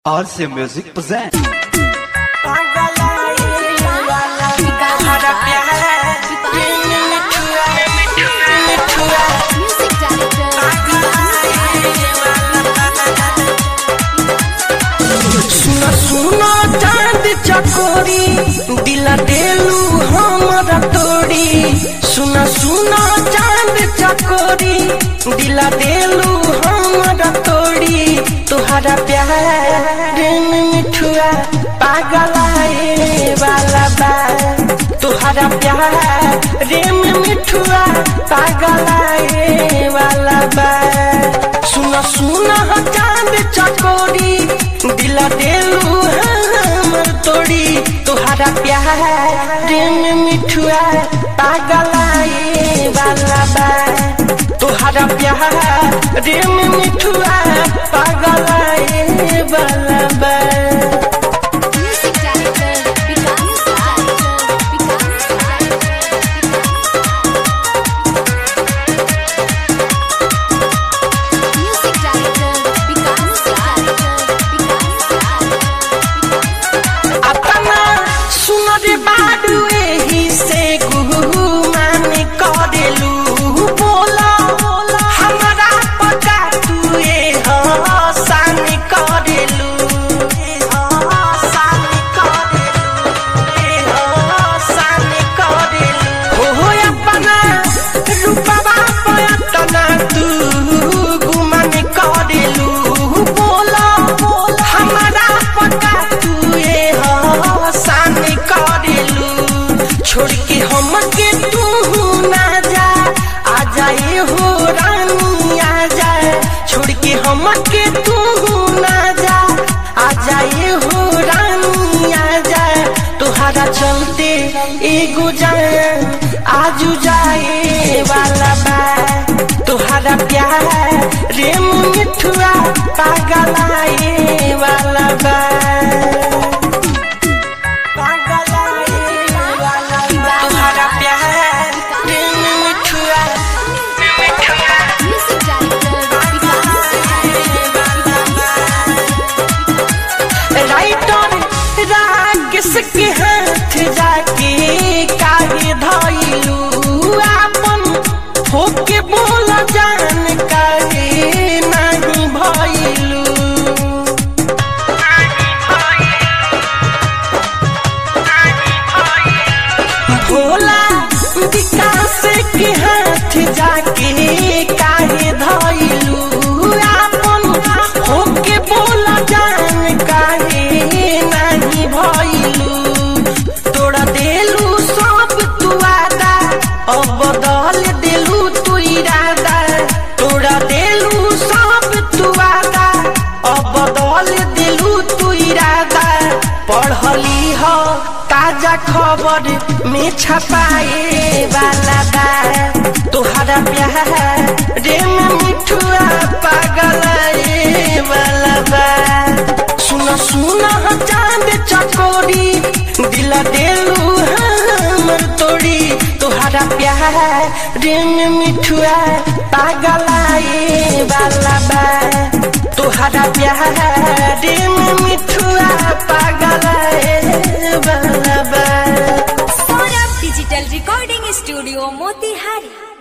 RC Music presents. Music सुना सुना चांद चकोरी दिला देलू हमरा तोड़ी सुना सुना चांद चकोरी दिला देलू हमरा तोड़ी तुहरा प्यार में मिठुआ पागलाए वाला बा तुहरा प्यार में मिठुआ पागलाए वाला बा सुना सुना चांद चकोरी दिला देलू हमर तोड़ी तुहरा प्यार में मिठुआ पागलाए वाला बा तुहरा प्यार में मिठुआ पागलाए वाला बा director, Vikas director, Vikas director. Music director, Vikas director, Vikas अपना सुनर बाडू एही से गुहू माने करेलू बोला हमरा पता तू ए हसान करेलू ए हसान करेलू ए हसान करेलू हो हो अपना रूपवा पयतना तू गुमान करेलू बोला हमरा पता तू ए हसान करेलू छोड़ के हम के तू ना जा आ जाए हो रानी आ जाए छोड़ के हम के तू ना जा आ जाए हो रानी आ जाए तुहरा चलते एगो जाए आजू जाए वाला बा तुहरा प्यार रेम मिठुआ पागलाए वाला बा तुहरा प्यार रेम मिठुआ Music director, राइटर राकेश के हाथ जाके काहे धइलू आपन होके बोल जान काहे नहीं भइलू भोला विकास के हाथ जाके काहे धइलू आपन होके बोल जान काहे नहीं भइलू तोड़ा देलू सब तू आदा अब बदल देलू तू इरादा तोड़ा देलू सब तू आदा अब बदल देलू तू इरादा पढ़ली हो ताजा खबर में छपाए वाला बा तोहरा प्यार रे में मिठुआ पागल वाला बा सुना सुना चांद चकोरी दिला देलू हमर तोड़ी तोहरा प्यार रे में मिठुआ पागलाए वाला बा तोहरा प्यार रे में मिठुआ पागलाए वाला बा Saurabh digital recording studio Motihari